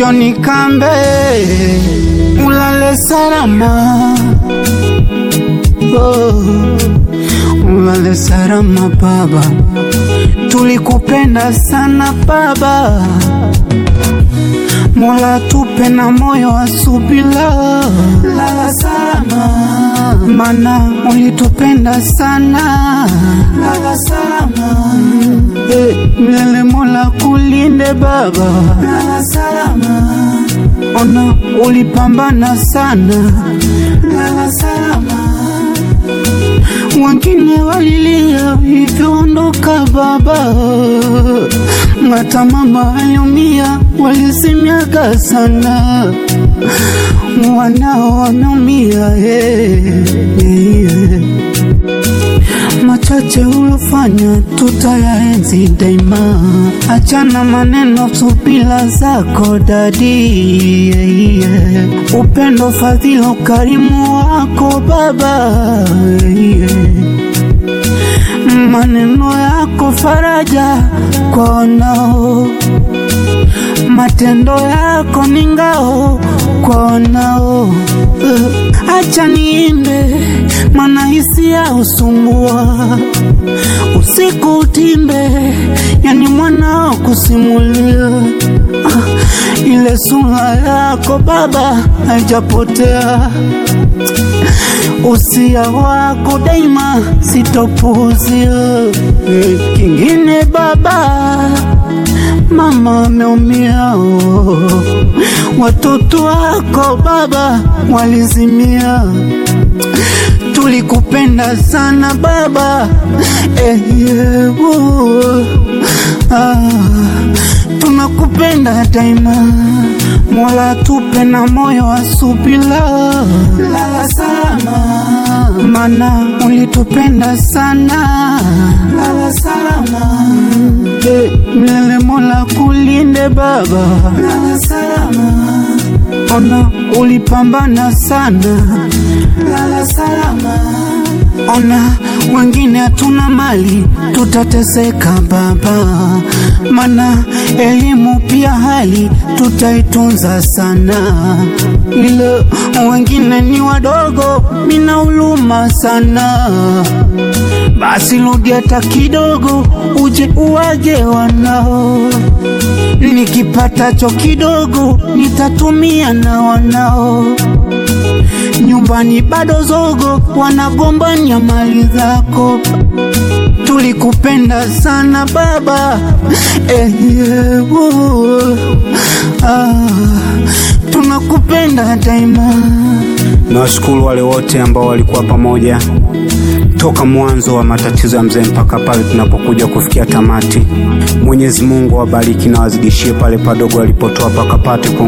Joni Kambe, ulale salama. Oh, ulale salama baba, tulikupenda sana baba. Mola tupe na moyo wa subira, lala salama, mana ulitupenda sana, lala salama. Eh, milele Mola kulinde baba, lala salama. Ona ulipambana sana, lala salama. Wengine walilia hivyoondoka baba, hata mama aliumia, walisimyaga sana, wanao wameumia eh, eh. Machache ulofanya tutayaenzi daima, achana maneno, subila zako dadi, yeah, yeah. upendo, fadhila, ukarimu wako baba, yeah. maneno yako faraja kwa wanao, matendo yako ni ngao kwa wanao. Uh, acha niimbe, maana hisia usumbua usiku utimbe, yani mwanao kusimulia ah, ile sura yako baba haijapotea usia wako daima sitopuzia. Eh, Kingine baba, mama ameumia, oh. watoto wako baba walizimia. Tulikupenda sana baba, eh, yeah, oh. ah, tunakupenda daima. Mola tupe na moyo wa subira, lala salama, mana ulitupenda sana, lala salama. Eh, milele Mola kulinde baba, lala salama. Ona ulipambana sana, lala salama. Ona wengine hatuna mali, tutateseka baba, mana elimu pia hali tutaitunza sana, ila wengine ni wadogo, mina huluma sana. Basi rudi hata kidogo, uje uwage wanao, nikipatacho kidogo nitatumia na wanao nyumbani bado zogo, wanagombania mali zako. Tulikupenda sana baba, eh, yeah, uh, ah, tunakupenda daima. Nawashukuru wale wote ambao walikuwa pamoja toka mwanzo wa matatizo ya mzee mpaka pale tunapokuja kufikia tamati. Mwenyezi Mungu awabariki na wazidishie pale padogo alipotoa pakapate